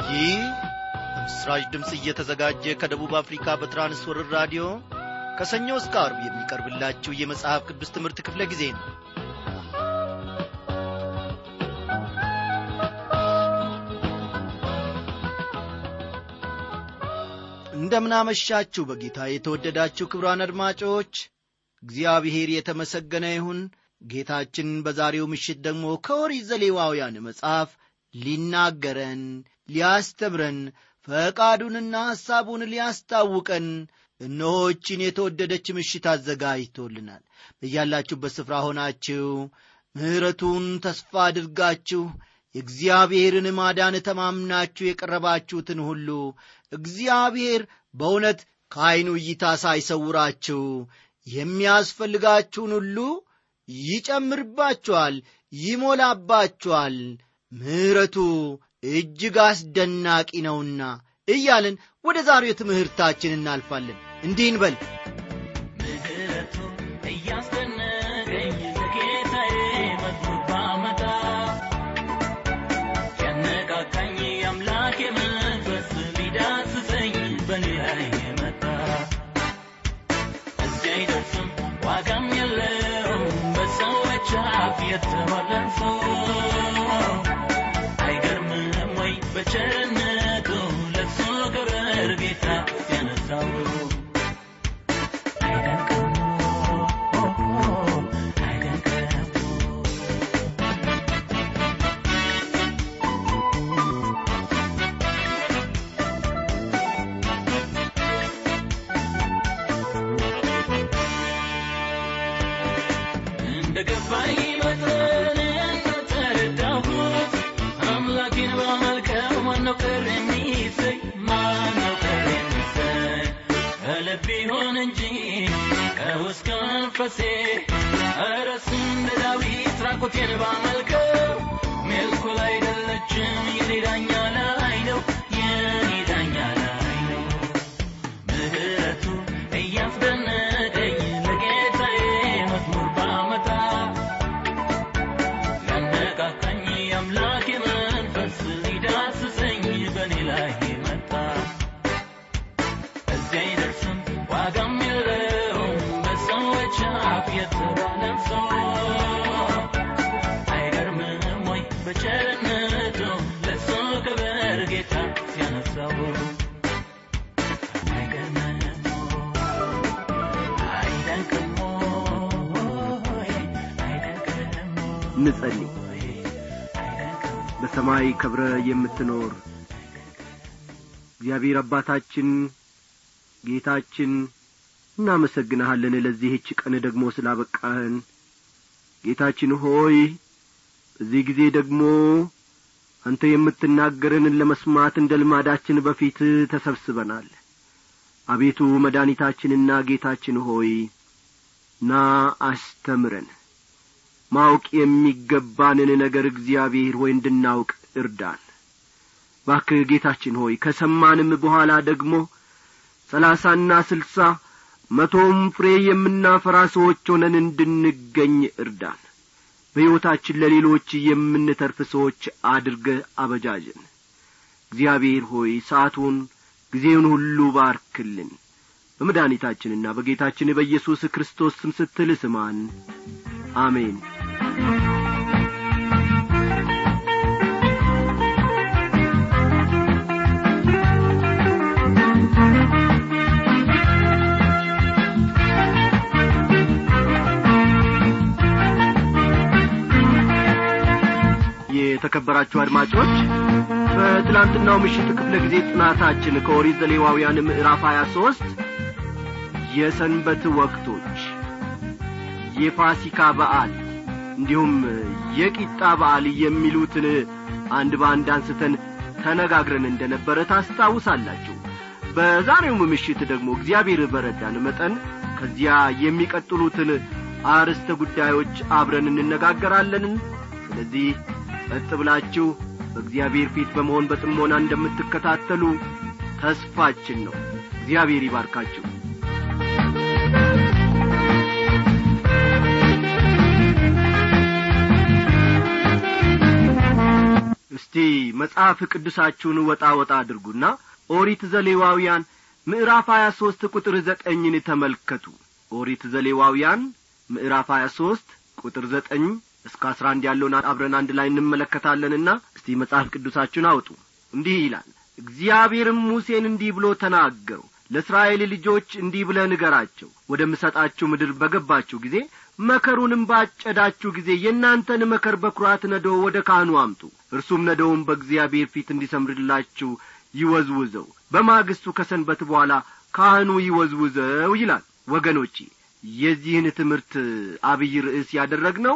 ይህ በምስራች ድምፅ እየተዘጋጀ ከደቡብ አፍሪካ በትራንስወርር ራዲዮ ከሰኞ እስከ አርብ የሚቀርብላችሁ የመጽሐፍ ቅዱስ ትምህርት ክፍለ ጊዜ ነው እንደምናመሻችሁ በጌታ የተወደዳችሁ ክብራን አድማጮች እግዚአብሔር የተመሰገነ ይሁን ጌታችን በዛሬው ምሽት ደግሞ ከኦሪት ዘሌዋውያን መጽሐፍ ሊናገረን ሊያስተምረን ፈቃዱንና ሐሳቡን ሊያስታውቀን እነሆችን የተወደደች ምሽት አዘጋጅቶልናል በያላችሁበት ስፍራ ሆናችሁ ምሕረቱን ተስፋ አድርጋችሁ የእግዚአብሔርን ማዳን ተማምናችሁ የቀረባችሁትን ሁሉ እግዚአብሔር በእውነት ከዐይኑ እይታ ሳይሰውራችሁ የሚያስፈልጋችሁን ሁሉ ይጨምርባችኋል ይሞላባችኋል ምሕረቱ እጅግ አስደናቂ ነውና እያልን ወደ ዛሬው ትምህርታችን እናልፋለን እንዲህ እንበል ምሕረቱ እያስደነቀኝ ለጌታዬ መዝሙር ባመጣ ያነቃቃኝ አምላኬ መንፈስ ሊዳስሰኝ በኔ ላይ መጣ እዚህ አይደርስም ዋጋም የለውም በሰዎች አፍ የተባለን ሰው አይገርምም ወይ በቸርነቱ ለሱ ክብር ጌታ ሲያነሳው አይደንቅም አይደንቅም እንደ ገባኝ መጠን እንደተረዳሁት አምላኬን ባመልከው ማነው ቅር የሚሰኝ ማነው ቅር የሚሰኝ ከልብ ይሆን እንጂ ከውስጥ ከመንፈሴ ኧረ እሱ እንደ ዳዊት ራቁቴን ባመልከው ሜልኩል አይደለችም የኔ ዳኛ ላይ ነው የኔ ዳኛ ላይ ነው ምሕረቱ እያስደነቀኝ ለጌታዬ መዝሙር ባመጣ ያነቃቃኝ አምላኬ መንፈስ ሊዳስሰኝ በእኔ ላይ መጣ እዚያ አይደርስም ዋጋም የለውም በሰዎች አፍ የተባለም ሰው አይገርምም ወይ በቸርነቱ ለሱ ክብር ጌታ ሲያነሳው አይገርምም አይደንቅም ወይ አይደንቅም እንጸልይ ወይ አይደንቅም በሰማይ ከብረ የምትኖር እግዚአብሔር አባታችን ጌታችን እናመሰግንሃለን ለዚህች ቀን ደግሞ ስላበቃህን ጌታችን ሆይ በዚህ ጊዜ ደግሞ አንተ የምትናገረንን ለመስማት እንደ ልማዳችን በፊት ተሰብስበናል አቤቱ መድኃኒታችንና ጌታችን ሆይ ና አስተምረን ማወቅ የሚገባንን ነገር እግዚአብሔር ሆይ እንድናውቅ እርዳን ባክህ ጌታችን ሆይ ከሰማንም በኋላ ደግሞ ሰላሳና ስልሳ መቶም ፍሬ የምናፈራ ሰዎች ሆነን እንድንገኝ እርዳን በሕይወታችን ለሌሎች የምንተርፍ ሰዎች አድርገህ አበጃጀን እግዚአብሔር ሆይ ሰዓቱን ጊዜውን ሁሉ ባርክልን በመድኃኒታችንና በጌታችን በኢየሱስ ክርስቶስ ስም ስትል ስማን አሜን የተከበራችሁ አድማጮች በትላንትናው ምሽት ክፍለ ጊዜ ጥናታችን ከኦሪት ዘሌዋውያን ምዕራፍ ሀያ ሦስት የሰንበት ወቅቶች የፋሲካ በዓል እንዲሁም የቂጣ በዓል የሚሉትን አንድ በአንድ አንስተን ተነጋግረን እንደ ነበረ ታስታውሳላችሁ በዛሬውም ምሽት ደግሞ እግዚአብሔር በረዳን መጠን ከዚያ የሚቀጥሉትን አርዕስተ ጉዳዮች አብረን እንነጋገራለን ስለዚህ ጸጥ ብላችሁ በእግዚአብሔር ፊት በመሆን በጥሞና እንደምትከታተሉ ተስፋችን ነው እግዚአብሔር ይባርካችሁ እስቲ መጽሐፍ ቅዱሳችሁን ወጣ ወጣ አድርጉና ኦሪት ዘሌዋውያን ምዕራፍ ሀያ ሦስት ቁጥር ዘጠኝን ተመልከቱ ኦሪት ዘሌዋውያን ምዕራፍ ሀያ ሦስት ቁጥር ዘጠኝ እስከ አስራ አንድ ያለውን አብረን አንድ ላይ እንመለከታለንና እስቲ መጽሐፍ ቅዱሳችሁን አውጡ እንዲህ ይላል እግዚአብሔርም ሙሴን እንዲህ ብሎ ተናገሩ ለእስራኤል ልጆች እንዲህ ብለህ ንገራቸው ወደምሰጣችሁ ምድር በገባችሁ ጊዜ መከሩንም ባጨዳችሁ ጊዜ የእናንተን መከር በኵራት ነዶ ወደ ካህኑ አምጡ እርሱም ነዶውን በእግዚአብሔር ፊት እንዲሰምርላችሁ ይወዝውዘው በማግስቱ ከሰንበት በኋላ ካህኑ ይወዝውዘው ይላል ወገኖቼ የዚህን ትምህርት አብይ ርዕስ ያደረግነው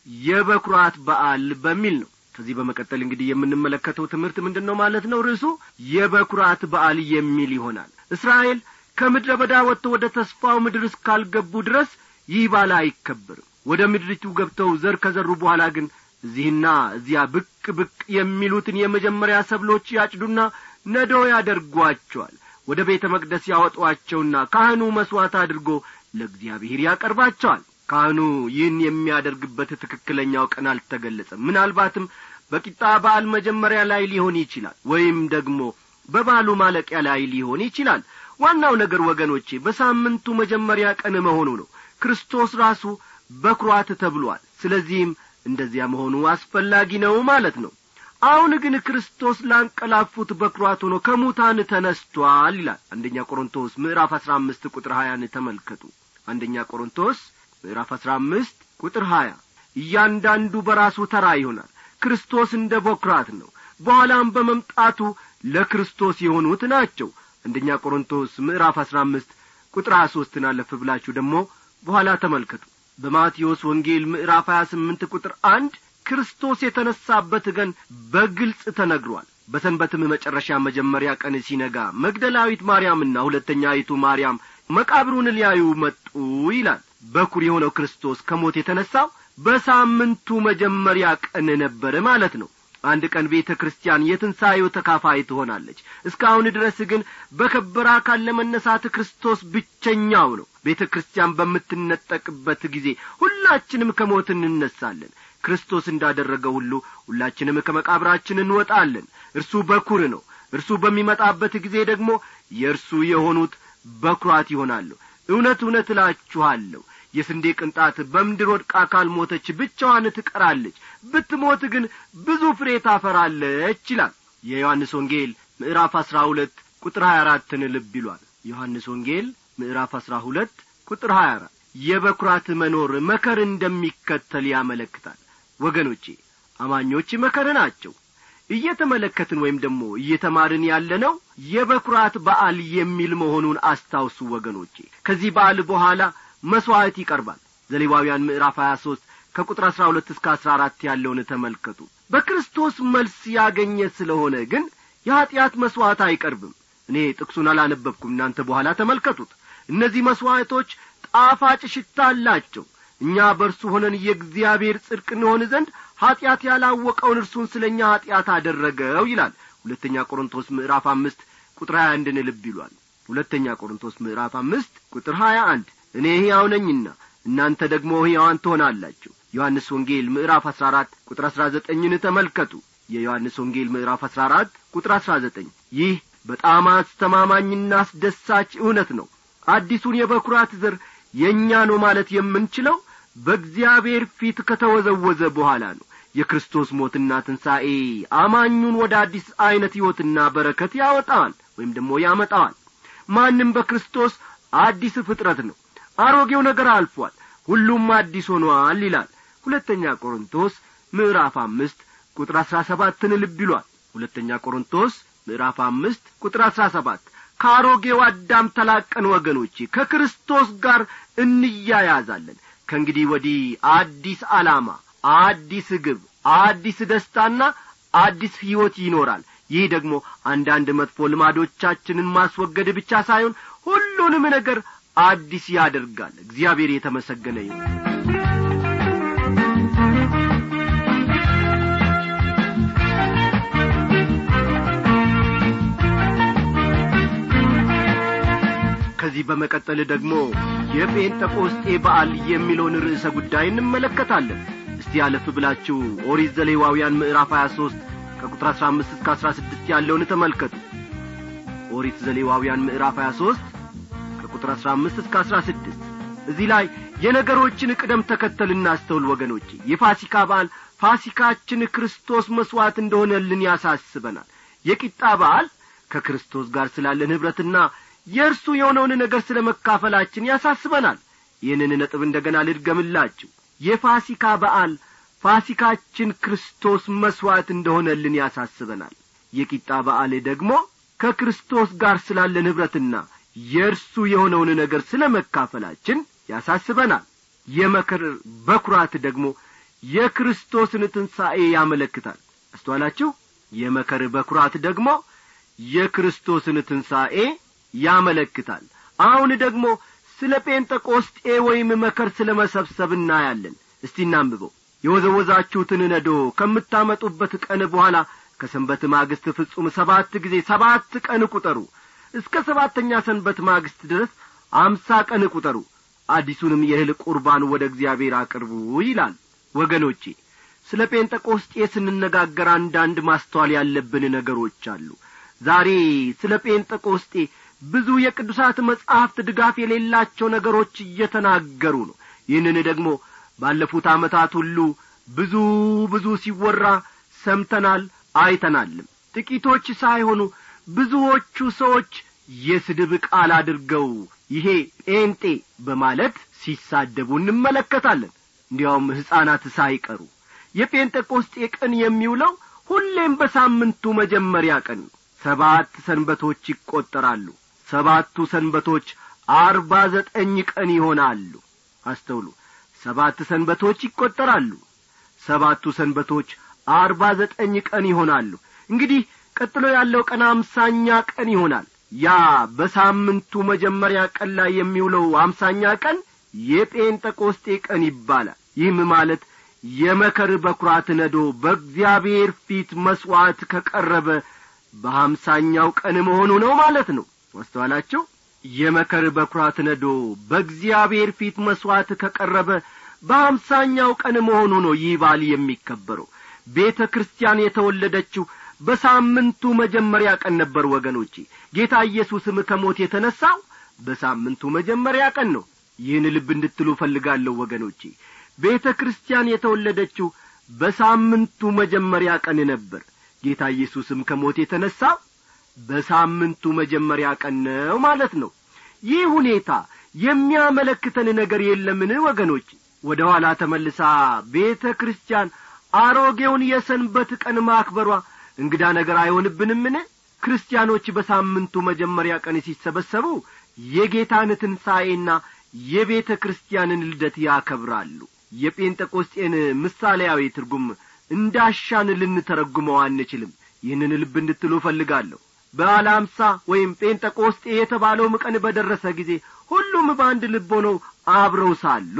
የበኵራት በዓል በሚል ነው ከዚህ በመቀጠል እንግዲህ የምንመለከተው ትምህርት ምንድን ነው ማለት ነው ርዕሱ የበኵራት በዓል የሚል ይሆናል እስራኤል ከምድረ በዳ ወጥተው ወደ ተስፋው ምድር እስካልገቡ ድረስ ይህ ባለ አይከበርም ወደ ምድሪቱ ገብተው ዘር ከዘሩ በኋላ ግን እዚህና እዚያ ብቅ ብቅ የሚሉትን የመጀመሪያ ሰብሎች ያጭዱና ነዶ ያደርጓቸዋል ወደ ቤተ መቅደስ ያወጧቸውና ካህኑ መሥዋዕት አድርጎ ለእግዚአብሔር ያቀርባቸዋል ካህኑ ይህን የሚያደርግበት ትክክለኛው ቀን አልተገለጸም ምናልባትም በቂጣ በዓል መጀመሪያ ላይ ሊሆን ይችላል ወይም ደግሞ በባሉ ማለቂያ ላይ ሊሆን ይችላል ዋናው ነገር ወገኖቼ በሳምንቱ መጀመሪያ ቀን መሆኑ ነው ክርስቶስ ራሱ በኵራት ተብሏል ስለዚህም እንደዚያ መሆኑ አስፈላጊ ነው ማለት ነው አሁን ግን ክርስቶስ ላንቀላፉት በኵራት ሆኖ ከሙታን ተነስቷል ይላል አንደኛ ቆሮንቶስ ምዕራፍ አሥራ አምስት ቁጥር ሀያን ተመልከቱ አንደኛ ቆሮንቶስ ምዕራፍ አሥራ አምስት ቁጥር ሀያ እያንዳንዱ በራሱ ተራ ይሆናል ክርስቶስ እንደ በኵራት ነው በኋላም በመምጣቱ ለክርስቶስ የሆኑት ናቸው አንደኛ ቆሮንቶስ ምዕራፍ አሥራ አምስት ቁጥር ሀያ ሦስትን አለፍ ብላችሁ ደግሞ በኋላ ተመልከቱ በማቴዎስ ወንጌል ምዕራፍ ሀያ ስምንት ቁጥር አንድ ክርስቶስ የተነሳበት ቀን በግልጽ ተነግሯል በሰንበትም መጨረሻ መጀመሪያ ቀን ሲነጋ መግደላዊት ማርያምና ሁለተኛይቱ ማርያም መቃብሩን ሊያዩ መጡ ይላል በኩር የሆነው ክርስቶስ ከሞት የተነሳው በሳምንቱ መጀመሪያ ቀን ነበረ ማለት ነው አንድ ቀን ቤተ ክርስቲያን የትንሣኤው ተካፋይ ትሆናለች እስካሁን ድረስ ግን በከበረ አካል ለመነሳት ክርስቶስ ብቸኛው ነው ቤተ ክርስቲያን በምትነጠቅበት ጊዜ ሁላችንም ከሞት እንነሳለን ክርስቶስ እንዳደረገው ሁሉ ሁላችንም ከመቃብራችን እንወጣለን እርሱ በኩር ነው እርሱ በሚመጣበት ጊዜ ደግሞ የእርሱ የሆኑት በኵራት ይሆናሉ እውነት እውነት እላችኋለሁ የስንዴ ቅንጣት በምድር ወድቃ ካልሞተች ብቻዋን ትቀራለች ብትሞት ግን ብዙ ፍሬ ታፈራለች ይላል የዮሐንስ ወንጌል ምዕራፍ አሥራ ሁለት ቁጥር ሀያ አራትን ልብ ይሏል ዮሐንስ ወንጌል ምዕራፍ አሥራ ሁለት ቁጥር ሀያ አራት የበኵራት መኖር መከር እንደሚከተል ያመለክታል ወገኖቼ አማኞች መከር ናቸው እየተመለከትን ወይም ደግሞ እየተማርን ያለነው የበኵራት በዓል የሚል መሆኑን አስታውሱ ወገኖቼ ከዚህ በዓል በኋላ መሥዋዕት ይቀርባል ዘሌዋውያን ምዕራፍ ሀያ ሦስት ከቁጥር አሥራ ሁለት እስከ አሥራ አራት ያለውን ተመልከቱ በክርስቶስ መልስ ያገኘ ስለሆነ ግን የኀጢአት መሥዋዕት አይቀርብም እኔ ጥቅሱን አላነበብኩም እናንተ በኋላ ተመልከቱት እነዚህ መሥዋዕቶች ጣፋጭ ሽታ አላቸው እኛ በእርሱ ሆነን የእግዚአብሔር ጽድቅ እንሆን ዘንድ ኀጢአት ያላወቀውን እርሱን ስለ እኛ ኀጢአት አደረገው ይላል ሁለተኛ ቆሮንቶስ ምዕራፍ አምስት ቁጥር ሀያ አንድን ልብ ይሏል ሁለተኛ ቆሮንቶስ ምዕራፍ አምስት ቁጥር ሀያ አንድ እኔ ሕያው ነኝና እናንተ ደግሞ ሕያዋን ትሆናላችሁ ዮሐንስ ወንጌል ምዕራፍ አሥራ አራት ቁጥር አሥራ ዘጠኝን ተመልከቱ የዮሐንስ ወንጌል ምዕራፍ አሥራ አራት ቁጥር አሥራ ዘጠኝ ይህ በጣም አስተማማኝና አስደሳች እውነት ነው አዲሱን የበኵራት ዘር የእኛ ነው ማለት የምንችለው በእግዚአብሔር ፊት ከተወዘወዘ በኋላ ነው የክርስቶስ ሞትና ትንሣኤ አማኙን ወደ አዲስ ዐይነት ሕይወትና በረከት ያወጣዋል ወይም ደግሞ ያመጣዋል ማንም በክርስቶስ አዲስ ፍጥረት ነው አሮጌው ነገር አልፏል ሁሉም አዲስ ሆኗል ይላል ሁለተኛ ቆሮንቶስ ምዕራፍ አምስት ቁጥር አሥራ ሰባትን ልብ ይሏል ሁለተኛ ቆሮንቶስ ምዕራፍ አምስት ቁጥር አሥራ ሰባት ከአሮጌው አዳም ተላቀን ወገኖቼ ከክርስቶስ ጋር እንያያዛለን ከእንግዲህ ወዲህ አዲስ ዓላማ አዲስ ግብ አዲስ ደስታና አዲስ ሕይወት ይኖራል ይህ ደግሞ አንዳንድ መጥፎ ልማዶቻችንን ማስወገድ ብቻ ሳይሆን ሁሉንም ነገር አዲስ ያደርጋል እግዚአብሔር የተመሰገነ ይሁን ከዚህ በመቀጠል ደግሞ የጴንጠቆስጤ በዓል የሚለውን ርዕሰ ጉዳይ እንመለከታለን እስቲ አለፍ ብላችሁ ኦሪት ዘሌዋውያን ምዕራፍ ሀያ ሦስት ከቁጥር አሥራ አምስት እስከ አሥራ ስድስት ያለውን ተመልከቱ ኦሪት ዘሌዋውያን ምዕራፍ ሀያ ሦስት ከቁጥር አሥራ አምስት እስከ አሥራ ስድስት እዚህ ላይ የነገሮችን ቅደም ተከተል እናስተውል ወገኖቼ የፋሲካ በዓል ፋሲካችን ክርስቶስ መሥዋዕት እንደሆነልን ያሳስበናል የቂጣ በዓል ከክርስቶስ ጋር ስላለን ኅብረትና የእርሱ የሆነውን ነገር ስለ መካፈላችን ያሳስበናል ይህንን ነጥብ እንደ ገና ልድገምላችሁ የፋሲካ በዓል ፋሲካችን ክርስቶስ መሥዋዕት እንደሆነልን ያሳስበናል የቂጣ በዓል ደግሞ ከክርስቶስ ጋር ስላለን ኅብረትና የእርሱ የሆነውን ነገር ስለ መካፈላችን ያሳስበናል የመከር በኵራት ደግሞ የክርስቶስን ትንሣኤ ያመለክታል አስተዋላችሁ የመከር በኵራት ደግሞ የክርስቶስን ትንሣኤ ያመለክታል አሁን ደግሞ ስለ ጴንጠቆስጤ ወይም መከር ስለ መሰብሰብ እናያለን እስቲ እናንብበው የወዘወዛችሁትን ነዶ ከምታመጡበት ቀን በኋላ ከሰንበት ማግስት ፍጹም ሰባት ጊዜ ሰባት ቀን ቁጠሩ እስከ ሰባተኛ ሰንበት ማግስት ድረስ አምሳ ቀን ቁጠሩ አዲሱንም የእህል ቁርባን ወደ እግዚአብሔር አቅርቡ ይላል ወገኖቼ ስለ ጴንጠቆስጤ ስንነጋገር አንዳንድ ማስተዋል ያለብን ነገሮች አሉ ዛሬ ስለ ጴንጠቆስጤ ብዙ የቅዱሳት መጻሕፍት ድጋፍ የሌላቸው ነገሮች እየተናገሩ ነው ይህንን ደግሞ ባለፉት ዓመታት ሁሉ ብዙ ብዙ ሲወራ ሰምተናል አይተናልም ጥቂቶች ሳይሆኑ ብዙዎቹ ሰዎች የስድብ ቃል አድርገው ይሄ ጴንጤ በማለት ሲሳደቡ እንመለከታለን እንዲያውም ሕፃናት ሳይቀሩ የጴንጤቆስጤ ቀን የሚውለው ሁሌም በሳምንቱ መጀመሪያ ቀን ነው ሰባት ሰንበቶች ይቈጠራሉ ሰባቱ ሰንበቶች አርባ ዘጠኝ ቀን ይሆናሉ አስተውሉ ሰባት ሰንበቶች ይቈጠራሉ ሰባቱ ሰንበቶች አርባ ዘጠኝ ቀን ይሆናሉ እንግዲህ ቀጥሎ ያለው ቀን አምሳኛ ቀን ይሆናል ያ በሳምንቱ መጀመሪያ ቀን ላይ የሚውለው አምሳኛ ቀን የጴንጠቆስጤ ቀን ይባላል ይህም ማለት የመከር በኵራት ነዶ በእግዚአብሔር ፊት መሥዋዕት ከቀረበ በሀምሳኛው ቀን መሆኑ ነው ማለት ነው ማስተዋላችሁ የመከር በኵራት ነዶ በእግዚአብሔር ፊት መሥዋዕት ከቀረበ በሀምሳኛው ቀን መሆኑ ነው ይህ ባል የሚከበረው ቤተ ክርስቲያን የተወለደችው በሳምንቱ መጀመሪያ ቀን ነበር ወገኖቼ ጌታ ኢየሱስም ከሞት የተነሣው በሳምንቱ መጀመሪያ ቀን ነው ይህን ልብ እንድትሉ እፈልጋለሁ ወገኖቼ ቤተ ክርስቲያን የተወለደችው በሳምንቱ መጀመሪያ ቀን ነበር ጌታ ኢየሱስም ከሞት የተነሣው በሳምንቱ መጀመሪያ ቀን ነው ማለት ነው ይህ ሁኔታ የሚያመለክተን ነገር የለምን ወገኖች ወደ ኋላ ተመልሳ ቤተ ክርስቲያን አሮጌውን የሰንበት ቀን ማክበሯ እንግዳ ነገር አይሆንብንምን ክርስቲያኖች በሳምንቱ መጀመሪያ ቀን ሲሰበሰቡ የጌታን ትንሣኤና የቤተ ክርስቲያንን ልደት ያከብራሉ የጴንጠቆስጤን ምሳሌያዊ ትርጉም እንዳሻን ልንተረጉመው አንችልም ይህንን ልብ እንድትሉ እፈልጋለሁ በዓለ አምሳ ወይም ጴንጠቆስጤ የተባለውም ቀን በደረሰ ጊዜ ሁሉም በአንድ ልብ ሆነው አብረው ሳሉ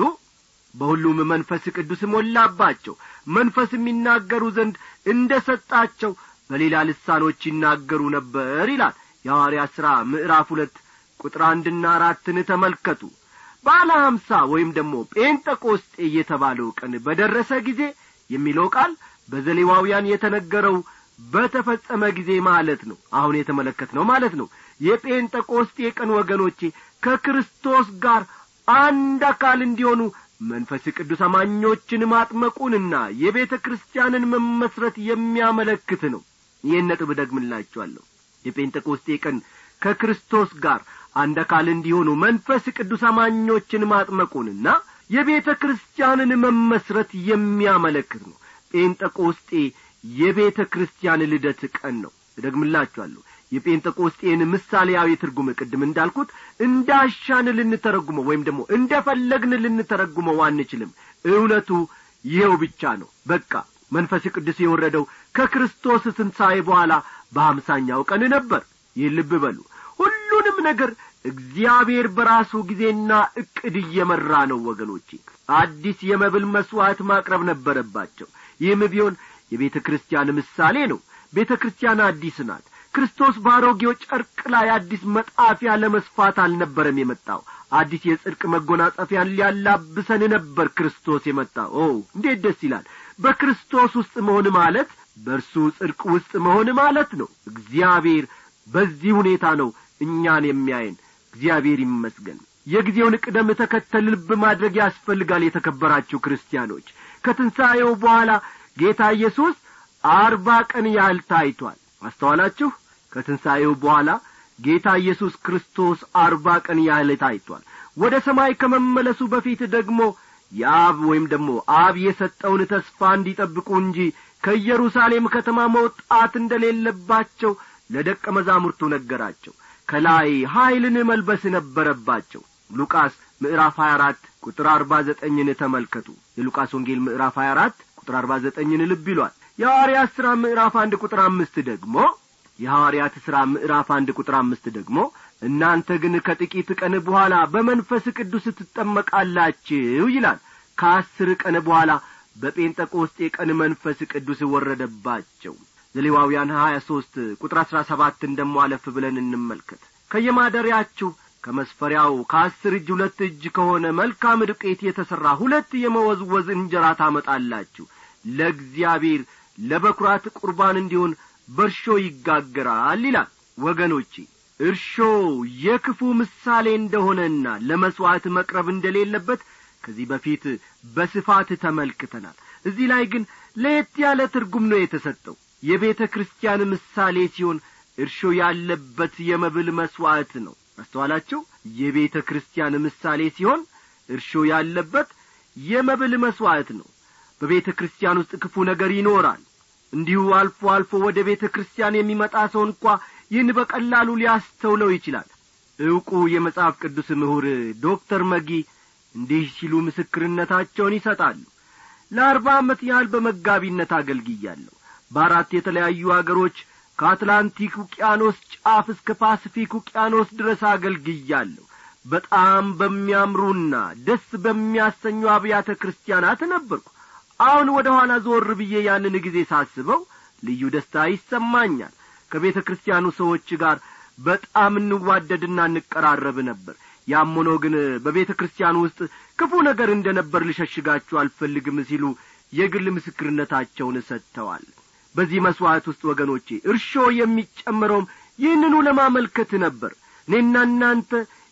በሁሉም መንፈስ ቅዱስ ሞላባቸው መንፈስ የሚናገሩ ዘንድ እንደ ሰጣቸው በሌላ ልሳኖች ይናገሩ ነበር ይላል የሐዋርያ ሥራ ምዕራፍ ሁለት ቁጥር አንድና አራትን ተመልከቱ ባለ ሀምሳ ወይም ደግሞ ጴንጠቆስጤ የተባለው ቀን በደረሰ ጊዜ የሚለው ቃል በዘሌዋውያን የተነገረው በተፈጸመ ጊዜ ማለት ነው አሁን የተመለከትነው ማለት ነው የጴንጠቆስጤ ቀን ወገኖቼ ከክርስቶስ ጋር አንድ አካል እንዲሆኑ መንፈስ ቅዱስ አማኞችን ማጥመቁንና የቤተ ክርስቲያንን መመስረት የሚያመለክት ነው ይህን ነጥብ ደግምላችኋለሁ የጴንጠቆስጤ ቀን ከክርስቶስ ጋር አንድ አካል እንዲሆኑ መንፈስ ቅዱስ አማኞችን ማጥመቁንና የቤተ ክርስቲያንን መመስረት የሚያመለክት ነው ጴንጠቆስጤ የቤተ ክርስቲያን ልደት ቀን ነው እደግምላችኋለሁ የጴንጠቆስጤን ምሳሌያዊ ትርጉም ቅድም እንዳልኩት እንዳሻን ልንተረጉመው ወይም ደግሞ እንደ ፈለግን ልንተረጉመው አንችልም እውነቱ ይኸው ብቻ ነው በቃ መንፈስ ቅዱስ የወረደው ከክርስቶስ ትንሣኤ በኋላ በሀምሳኛው ቀን ነበር ይህ ልብ በሉ ሁሉንም ነገር እግዚአብሔር በራሱ ጊዜና ዕቅድ እየመራ ነው ወገኖቼ አዲስ የመብል መሥዋዕት ማቅረብ ነበረባቸው ይህም ቢሆን የቤተ ክርስቲያን ምሳሌ ነው ቤተ ክርስቲያን አዲስ ናት ክርስቶስ በአሮጌው ጨርቅ ላይ አዲስ መጣፊያ ለመስፋት አልነበረም የመጣው አዲስ የጽድቅ መጎናጸፊያን ሊያላብሰን ነበር ክርስቶስ የመጣው ኦ እንዴት ደስ ይላል በክርስቶስ ውስጥ መሆን ማለት በእርሱ ጽድቅ ውስጥ መሆን ማለት ነው እግዚአብሔር በዚህ ሁኔታ ነው እኛን የሚያየን እግዚአብሔር ይመስገን የጊዜውን ቅደም ተከተል ልብ ማድረግ ያስፈልጋል የተከበራችሁ ክርስቲያኖች ከትንሣኤው በኋላ ጌታ ኢየሱስ አርባ ቀን ያህል ታይቷል አስተዋላችሁ ከትንሣኤው በኋላ ጌታ ኢየሱስ ክርስቶስ አርባ ቀን ያህል ታይቷል ወደ ሰማይ ከመመለሱ በፊት ደግሞ የአብ ወይም ደግሞ አብ የሰጠውን ተስፋ እንዲጠብቁ እንጂ ከኢየሩሳሌም ከተማ መውጣት እንደሌለባቸው ለደቀ መዛሙርቱ ነገራቸው ከላይ ኀይልን መልበስ ነበረባቸው ሉቃስ ምዕራፍ 24 ቁጥር አርባ ዘጠኝን ተመልከቱ የሉቃስ ወንጌል ምዕራፍ 24 ቁጥር አርባ ዘጠኝን ልብ ይሏል የሐዋርያት ሥራ ምዕራፍ አንድ ቁጥር አምስት ደግሞ የሐዋርያት ሥራ ምዕራፍ አንድ ቁጥር አምስት ደግሞ እናንተ ግን ከጥቂት ቀን በኋላ በመንፈስ ቅዱስ ትጠመቃላችሁ ይላል ከአስር ቀን በኋላ በጴንጠቆስጤ ቀን መንፈስ ቅዱስ ወረደባቸው ዘሌዋውያን ሀያ ሦስት ቁጥር አሥራ ሰባትን ደሞ አለፍ ብለን እንመልከት ከየማደሪያችሁ ከመስፈሪያው ከአስር እጅ ሁለት እጅ ከሆነ መልካም ዱቄት የተሠራ ሁለት የመወዝወዝ እንጀራ ታመጣላችሁ ለእግዚአብሔር ለበኵራት ቁርባን እንዲሆን በርሾ ይጋገራል ይላል ወገኖቼ እርሾ የክፉ ምሳሌ እንደሆነና ለመሥዋዕት መቅረብ እንደሌለበት ከዚህ በፊት በስፋት ተመልክተናል እዚህ ላይ ግን ለየት ያለ ትርጉም ነው የተሰጠው የቤተ ክርስቲያን ምሳሌ ሲሆን እርሾ ያለበት የመብል መሥዋዕት ነው አስተዋላችሁ የቤተ ክርስቲያን ምሳሌ ሲሆን እርሾ ያለበት የመብል መሥዋዕት ነው በቤተ ክርስቲያን ውስጥ ክፉ ነገር ይኖራል እንዲሁ አልፎ አልፎ ወደ ቤተ ክርስቲያን የሚመጣ ሰው እንኳ ይህን በቀላሉ ሊያስተውለው ይችላል ዕውቁ የመጽሐፍ ቅዱስ ምሁር ዶክተር መጊ እንዲህ ሲሉ ምስክርነታቸውን ይሰጣሉ ለአርባ ዓመት ያህል በመጋቢነት አገልግያለሁ በአራት የተለያዩ አገሮች ከአትላንቲክ ውቅያኖስ ጫፍ እስከ ፓስፊክ ውቅያኖስ ድረስ አገልግያለሁ በጣም በሚያምሩና ደስ በሚያሰኙ አብያተ ክርስቲያናት ነበርኩ አሁን ወደ ኋላ ዞር ብዬ ያንን ጊዜ ሳስበው ልዩ ደስታ ይሰማኛል ከቤተ ክርስቲያኑ ሰዎች ጋር በጣም እንዋደድና እንቀራረብ ነበር ያም ሆኖ ግን በቤተ ክርስቲያን ውስጥ ክፉ ነገር እንደ ነበር ልሸሽጋችሁ አልፈልግም ሲሉ የግል ምስክርነታቸውን ሰጥተዋል በዚህ መሥዋዕት ውስጥ ወገኖቼ እርሾ የሚጨመረውም ይህንኑ ለማመልከት ነበር እኔና እናንተ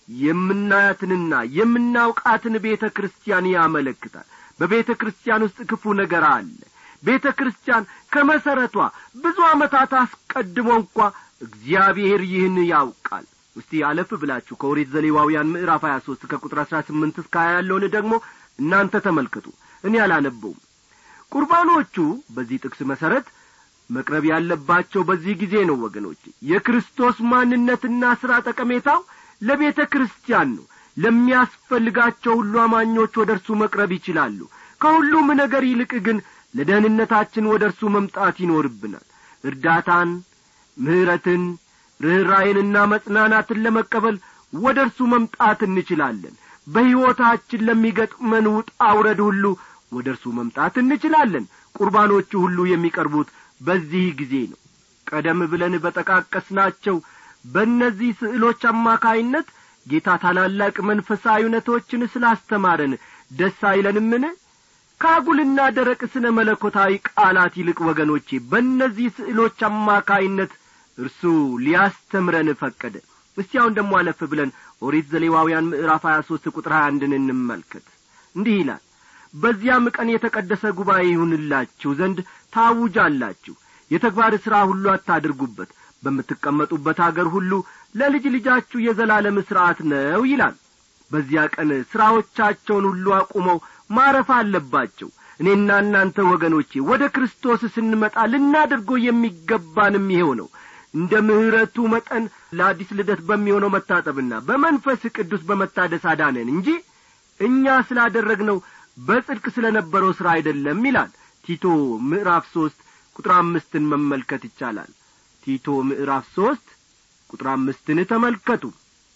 የምናያትንና የምናውቃትን ቤተ ክርስቲያን ያመለክታል በቤተ ክርስቲያን ውስጥ ክፉ ነገር አለ ቤተ ክርስቲያን ከመሠረቷ ብዙ ዓመታት አስቀድሞ እንኳ እግዚአብሔር ይህን ያውቃል እስቲ አለፍ ብላችሁ ከኦሪት ዘሌዋውያን ምዕራፍ ሀያ ሦስት ከቁጥር አሥራ ስምንት እስከ ሀያ ያለውን ደግሞ እናንተ ተመልከቱ እኔ አላነበውም ቁርባኖቹ በዚህ ጥቅስ መሠረት መቅረብ ያለባቸው በዚህ ጊዜ ነው ወገኖች የክርስቶስ ማንነትና ሥራ ጠቀሜታው ለቤተ ክርስቲያን ነው ለሚያስፈልጋቸው ሁሉ አማኞች ወደ እርሱ መቅረብ ይችላሉ ከሁሉም ነገር ይልቅ ግን ለደህንነታችን ወደ እርሱ መምጣት ይኖርብናል እርዳታን ምሕረትን ርኅራይንና መጽናናትን ለመቀበል ወደ እርሱ መምጣት እንችላለን በሕይወታችን ለሚገጥመን ውጣ ውረድ ሁሉ ወደ እርሱ መምጣት እንችላለን ቁርባኖቹ ሁሉ የሚቀርቡት በዚህ ጊዜ ነው ቀደም ብለን በጠቃቀስናቸው በእነዚህ ስዕሎች አማካይነት ጌታ ታላላቅ መንፈሳዊ እውነቶችን ስላስተማረን ደስ አይለንምን ከአጉልና ደረቅ ስነ መለኮታዊ ቃላት ይልቅ ወገኖቼ በእነዚህ ስዕሎች አማካይነት እርሱ ሊያስተምረን ፈቀደ እስቲ አሁን ደሞ አለፍ ብለን ኦሪት ዘሌዋውያን ምዕራፍ ሀያ ሦስት ቁጥር ሀያ አንድን እንመልከት እንዲህ ይላል በዚያም ቀን የተቀደሰ ጉባኤ ይሁንላችሁ ዘንድ ታውጃላችሁ የተግባር ሥራ ሁሉ አታድርጉበት በምትቀመጡበት አገር ሁሉ ለልጅ ልጃችሁ የዘላለም ሥርዓት ነው ይላል በዚያ ቀን ሥራዎቻቸውን ሁሉ አቁመው ማረፍ አለባቸው እኔና እናንተ ወገኖቼ ወደ ክርስቶስ ስንመጣ ልናደርገው የሚገባንም ይሄው ነው እንደ ምሕረቱ መጠን ለአዲስ ልደት በሚሆነው መታጠብና በመንፈስ ቅዱስ በመታደስ አዳነን እንጂ እኛ ስላደረግነው በጽድቅ ስለ ነበረው ሥራ አይደለም ይላል ቲቶ ምዕራፍ ሦስት ቁጥር አምስትን መመልከት ይቻላል ቲቶ ምዕራፍ ሦስት ቁጥር አምስትን ተመልከቱ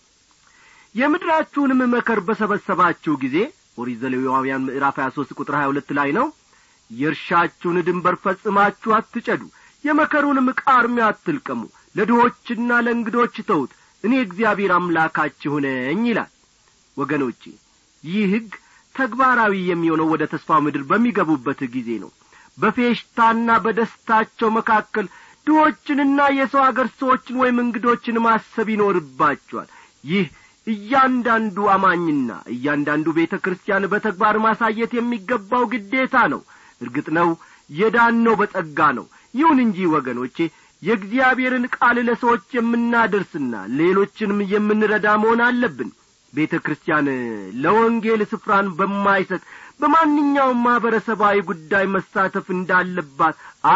የምድራችሁንም መከር በሰበሰባችሁ ጊዜ ኦሪት ዘሌዋውያን ምዕራፍ ሀያ ሦስት ቁጥር ሀያ ሁለት ላይ ነው የእርሻችሁን ድንበር ፈጽማችሁ አትጨዱ የመከሩንም ቃርሚያ አትልቀሙ ለድሆችና ለእንግዶች ተውት እኔ እግዚአብሔር አምላካችሁ ነኝ ይላል ወገኖቼ ይህ ሕግ ተግባራዊ የሚሆነው ወደ ተስፋው ምድር በሚገቡበት ጊዜ ነው በፌሽታና በደስታቸው መካከል ድሆችንና የሰው አገር ሰዎችን ወይም እንግዶችን ማሰብ ይኖርባቸዋል ይህ እያንዳንዱ አማኝና እያንዳንዱ ቤተ ክርስቲያን በተግባር ማሳየት የሚገባው ግዴታ ነው እርግጥ ነው የዳነው በጸጋ ነው ይሁን እንጂ ወገኖቼ የእግዚአብሔርን ቃል ለሰዎች የምናደርስና ሌሎችንም የምንረዳ መሆን አለብን ቤተ ክርስቲያን ለወንጌል ስፍራን በማይሰጥ በማንኛውም ማኅበረሰባዊ ጉዳይ መሳተፍ እንዳለባት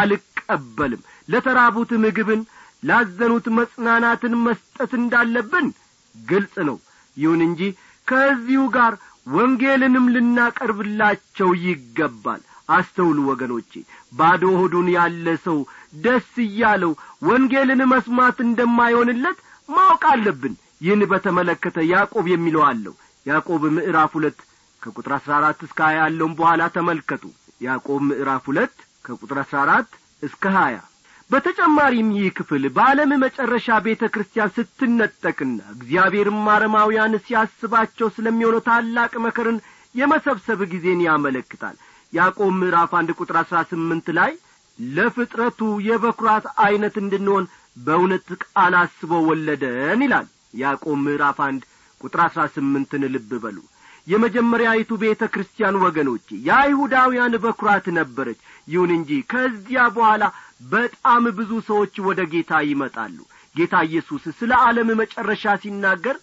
አልቀበልም ለተራቡት ምግብን ላዘኑት መጽናናትን መስጠት እንዳለብን ግልጽ ነው ይሁን እንጂ ከዚሁ ጋር ወንጌልንም ልናቀርብላቸው ይገባል አስተውሉ ወገኖቼ ባዶ ሆዱን ያለ ሰው ደስ እያለው ወንጌልን መስማት እንደማይሆንለት ማወቅ አለብን ይህን በተመለከተ ያዕቆብ የሚለው አለው ያዕቆብ ምዕራፍ ሁለት ከቁጥር አሥራ አራት እስከ ሀያ ያለውን በኋላ ተመልከቱ ያዕቆብ ምዕራፍ ሁለት ከቁጥር አሥራ አራት እስከ ሀያ በተጨማሪም ይህ ክፍል በዓለም መጨረሻ ቤተ ክርስቲያን ስትነጠቅና እግዚአብሔርም አረማውያን ሲያስባቸው ስለሚሆነው ታላቅ መከርን የመሰብሰብ ጊዜን ያመለክታል ያዕቆብ ምዕራፍ አንድ ቁጥር አሥራ ስምንት ላይ ለፍጥረቱ የበኵራት ዐይነት እንድንሆን በእውነት ቃል አስቦ ወለደን ይላል ያዕቆብ ምዕራፍ አንድ ቁጥር አሥራ ስምንትን ልብ በሉ የመጀመሪያይቱ ቤተ ክርስቲያን ወገኖቼ የአይሁዳውያን በኵራት ነበረች ይሁን እንጂ ከዚያ በኋላ በጣም ብዙ ሰዎች ወደ ጌታ ይመጣሉ ጌታ ኢየሱስ ስለ ዓለም መጨረሻ ሲናገር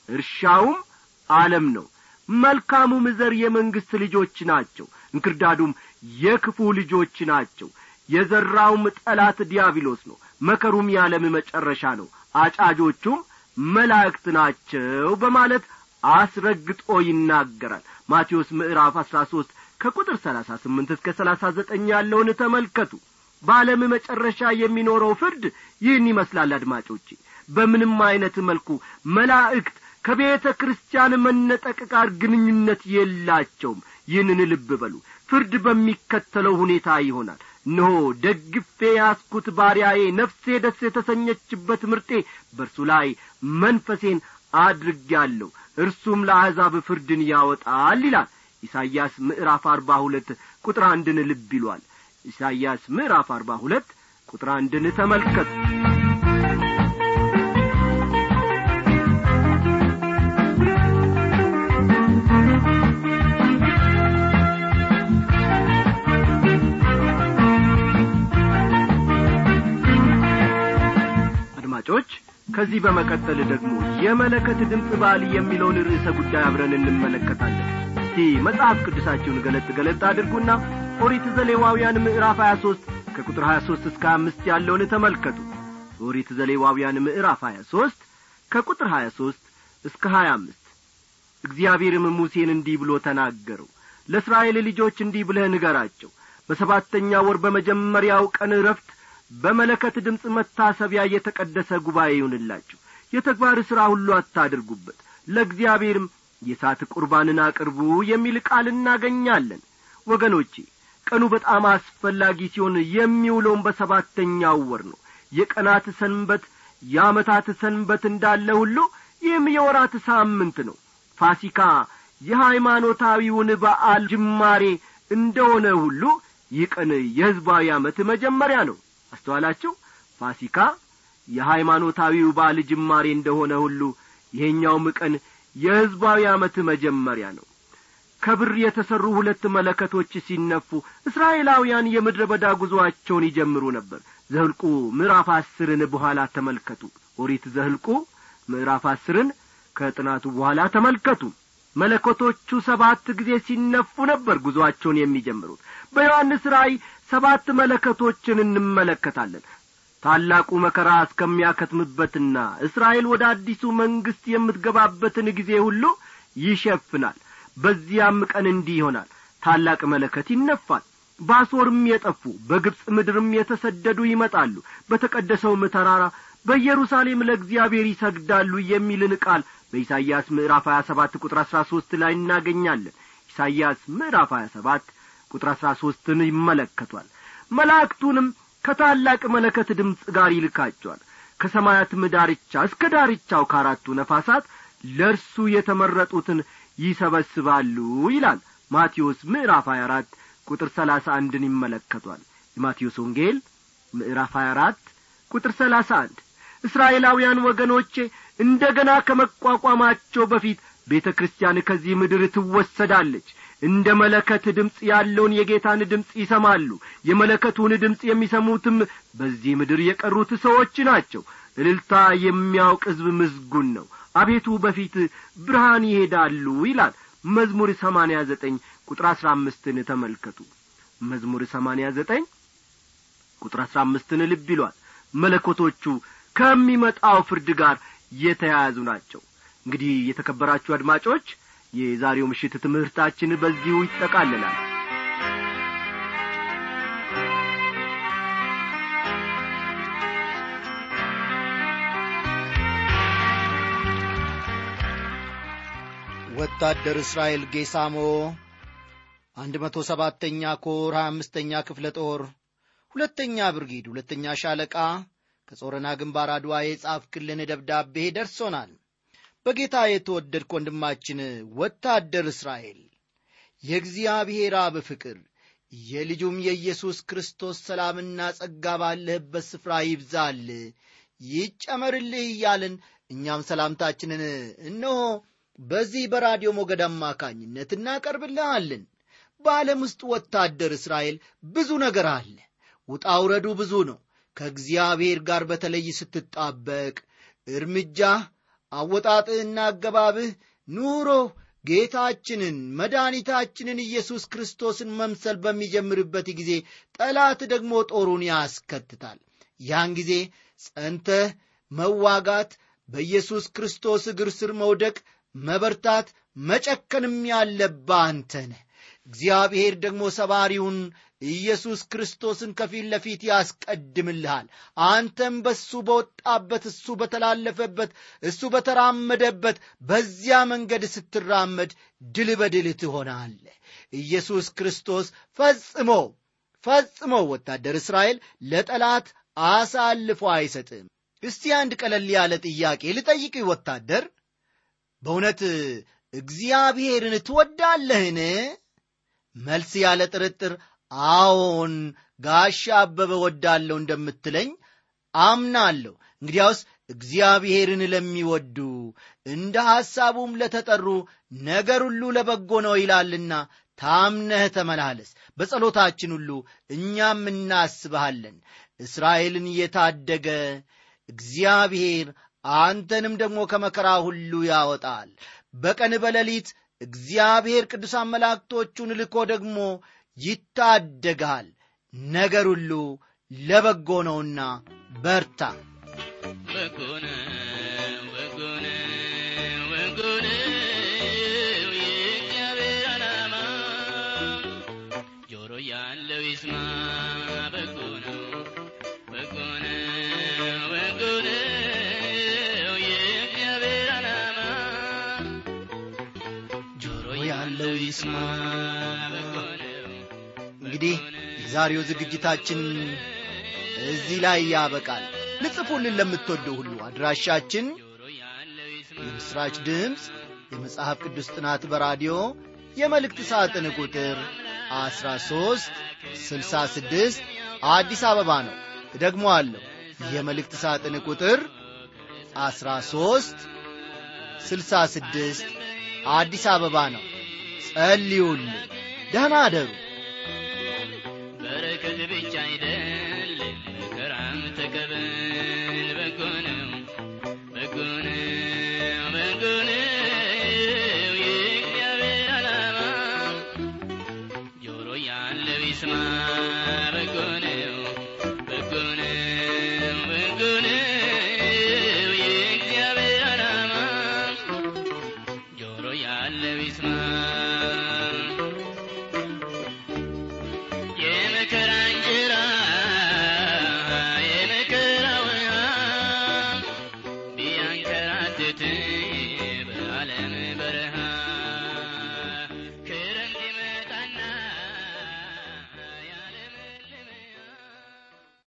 እርሻውም ዓለም ነው መልካሙም ዘር የመንግሥት ልጆች ናቸው እንክርዳዱም የክፉ ልጆች ናቸው የዘራውም ጠላት ዲያብሎስ ነው መከሩም የዓለም መጨረሻ ነው አጫጆቹም መላእክት ናቸው በማለት አስረግጦ ይናገራል ማቴዎስ ምዕራፍ አሥራ ሦስት ከቁጥር ሰላሳ ስምንት እስከ ሰላሳ ዘጠኝ ያለውን ተመልከቱ በዓለም መጨረሻ የሚኖረው ፍርድ ይህን ይመስላል አድማጮቼ በምንም ዐይነት መልኩ መላእክት ከቤተ ክርስቲያን መነጠቅ ጋር ግንኙነት የላቸውም ይህንን ልብ በሉ ፍርድ በሚከተለው ሁኔታ ይሆናል እነሆ ደግፌ ያስኩት ባሪያዬ ነፍሴ ደስ የተሰኘችበት ምርጤ በእርሱ ላይ መንፈሴን አድርጌአለሁ እርሱም ለአሕዛብ ፍርድን ያወጣል ይላል ኢሳይያስ ምዕራፍ አርባ ሁለት ቁጥር አንድን ልብ ይሏል ኢሳይያስ ምዕራፍ አርባ ሁለት ቁጥር አንድን ተመልከቱ አድማጮች ከዚህ በመቀጠል ደግሞ የመለከት ድምፅ በዓል የሚለውን ርዕሰ ጉዳይ አብረን እንመለከታለን እስቲ መጽሐፍ ቅዱሳችሁን ገለጥ ገለጥ አድርጉና ኦሪት ዘሌዋውያን ምዕራፍ ሀያ ሦስት ከቁጥር ሀያ ሦስት እስከ አምስት ያለውን ተመልከቱ ኦሪት ዘሌዋውያን ምዕራፍ ሀያ ሦስት ከቁጥር ሀያ ሦስት እስከ ሀያ አምስት እግዚአብሔርም ሙሴን እንዲህ ብሎ ተናገረው ለእስራኤል ልጆች እንዲህ ብለህ ንገራቸው በሰባተኛ ወር በመጀመሪያው ቀን ረፍት በመለከት ድምፅ መታሰቢያ የተቀደሰ ጉባኤ ይሁንላችሁ የተግባር ሥራ ሁሉ አታድርጉበት ለእግዚአብሔርም የእሳት ቁርባንን አቅርቡ የሚል ቃል እናገኛለን ወገኖቼ ቀኑ በጣም አስፈላጊ ሲሆን የሚውለውም በሰባተኛው ወር ነው የቀናት ሰንበት የዓመታት ሰንበት እንዳለ ሁሉ ይህም የወራት ሳምንት ነው ፋሲካ የሃይማኖታዊውን በዓል ጅማሬ እንደሆነ ሁሉ ይህ ቀን የሕዝባዊ ዓመት መጀመሪያ ነው አስተዋላችሁ ፋሲካ የሃይማኖታዊው በዓል ጅማሬ እንደሆነ ሁሉ ይሄኛውም ቀን የሕዝባዊ ዓመት መጀመሪያ ነው ከብር የተሠሩ ሁለት መለከቶች ሲነፉ እስራኤላውያን የምድረ በዳ ጉዞአቸውን ይጀምሩ ነበር ዘህልቁ ምዕራፍ አስርን በኋላ ተመልከቱ ኦሪት ዘህልቁ ምዕራፍ አስርን ከጥናቱ በኋላ ተመልከቱ መለከቶቹ ሰባት ጊዜ ሲነፉ ነበር ጉዞአቸውን የሚጀምሩት በዮሐንስ ራእይ ሰባት መለከቶችን እንመለከታለን ታላቁ መከራ እስከሚያከትምበትና እስራኤል ወደ አዲሱ መንግሥት የምትገባበትን ጊዜ ሁሉ ይሸፍናል በዚያም ቀን እንዲህ ይሆናል ታላቅ መለከት ይነፋል በአሦርም የጠፉ በግብፅ ምድርም የተሰደዱ ይመጣሉ በተቀደሰውም ተራራ በኢየሩሳሌም ለእግዚአብሔር ይሰግዳሉ የሚልን ቃል በኢሳይያስ ምዕራፍ ሀያ ሰባት ቁጥር አሥራ ሦስት ላይ እናገኛለን ኢሳይያስ ምዕራፍ ሀያ ሰባት ቁጥር አሥራ ሦስትን ይመለከቷል መላእክቱንም ከታላቅ መለከት ድምፅ ጋር ይልካቸዋል ከሰማያትም ዳርቻ እስከ ዳርቻው ከአራቱ ነፋሳት ለእርሱ የተመረጡትን ይሰበስባሉ ይላል ማቴዎስ ምዕራፍ 24 ቁጥር ሰላሳ አንድን ይመለከቷል የማቴዎስ ወንጌል ምዕራፍ ሀያ አራት ቁጥር ሰላሳ አንድ እስራኤላውያን ወገኖቼ እንደ ገና ከመቋቋማቸው በፊት ቤተ ክርስቲያን ከዚህ ምድር ትወሰዳለች እንደ መለከት ድምፅ ያለውን የጌታን ድምፅ ይሰማሉ የመለከቱን ድምፅ የሚሰሙትም በዚህ ምድር የቀሩት ሰዎች ናቸው እልልታ የሚያውቅ ሕዝብ ምዝጉን ነው አቤቱ በፊት ብርሃን ይሄዳሉ ይላል መዝሙር ሰማንያ ዘጠኝ ቁጥር አሥራ አምስትን ተመልከቱ መዝሙር ሰማንያ ዘጠኝ ቁጥር አሥራ አምስትን ልብ ይሏል መለኮቶቹ ከሚመጣው ፍርድ ጋር የተያያዙ ናቸው እንግዲህ የተከበራችሁ አድማጮች የዛሬው ምሽት ትምህርታችን በዚሁ ይጠቃልላል ወታደር እስራኤል ጌሳሞ አንድ መቶ ሰባተኛ ኮር ሀያ አምስተኛ ክፍለ ጦር ሁለተኛ ብርጊድ ሁለተኛ ሻለቃ ከጾረና ግንባር አድዋ የጻፍክልን ደብዳቤ ደርሶናል በጌታ የተወደድክ ወንድማችን ወታደር እስራኤል የእግዚአብሔር አብ ፍቅር የልጁም የኢየሱስ ክርስቶስ ሰላምና ጸጋ ባለህበት ስፍራ ይብዛል ይጨመርልህ እያልን እኛም ሰላምታችንን እነሆ በዚህ በራዲዮ ሞገድ አማካኝነት እናቀርብልሃለን በዓለም ውስጥ ወታደር እስራኤል ብዙ ነገር አለ ውጣ ውረዱ ብዙ ነው ከእግዚአብሔር ጋር በተለይ ስትጣበቅ እርምጃህ አወጣጥህና አገባብህ ኑሮ ጌታችንን መድኃኒታችንን ኢየሱስ ክርስቶስን መምሰል በሚጀምርበት ጊዜ ጠላት ደግሞ ጦሩን ያስከትታል ያን ጊዜ ጸንተህ መዋጋት በኢየሱስ ክርስቶስ እግር ስር መውደቅ መበርታት መጨከንም ያለብህ አንተ ነህ እግዚአብሔር ደግሞ ሰባሪውን ኢየሱስ ክርስቶስን ከፊት ለፊት ያስቀድምልሃል አንተም በሱ በወጣበት እሱ በተላለፈበት እሱ በተራመደበት በዚያ መንገድ ስትራመድ ድል በድል ትሆናለህ ኢየሱስ ክርስቶስ ፈጽሞ ፈጽሞ ወታደር እስራኤል ለጠላት አሳልፎ አይሰጥም እስቲ አንድ ቀለል ያለ ጥያቄ ልጠይቅ ወታደር በእውነት እግዚአብሔርን ትወዳለህን መልስ ያለ ጥርጥር አዎን ጋሻ አበበ ወዳለሁ እንደምትለኝ አምናለሁ እንግዲያውስ እግዚአብሔርን ለሚወዱ እንደ ሐሳቡም ለተጠሩ ነገር ሁሉ ለበጎ ነው ይላልና ታምነህ ተመላለስ በጸሎታችን ሁሉ እኛም እናስብሃለን እስራኤልን የታደገ እግዚአብሔር አንተንም ደግሞ ከመከራ ሁሉ ያወጣል በቀን በሌሊት እግዚአብሔር ቅዱሳን መላእክቶቹን ልኮ ደግሞ ይታደግሃል ነገር ሁሉ ለበጎ ነውና በርታ በጎነ በጎነ በጎነ የእግዚአብሔር ዓላማ ጆሮ ያለው ይስማ በጎ ነው በጎ ነው በጎ ነው የእግዚአብሔር ዓላማ ጆሮ ያለው ይስማ በጎ ነው እንግዲህ የዛሬው ዝግጅታችን እዚህ ላይ ያበቃል ልጽፉልን ለምትወደው ሁሉ አድራሻችን ጆሮ ያለው ይስማ የምሥራች ድምፅ የመጽሐፍ ቅዱስ ጥናት በራዲዮ የመልእክት ሳጥን ቁጥር 13 66 አዲስ አበባ ነው ደግሞ አለው የመልእክት ሳጥን ቁጥር 13 66 አዲስ አበባ ነው ጸልዩልን ደህና አደሩ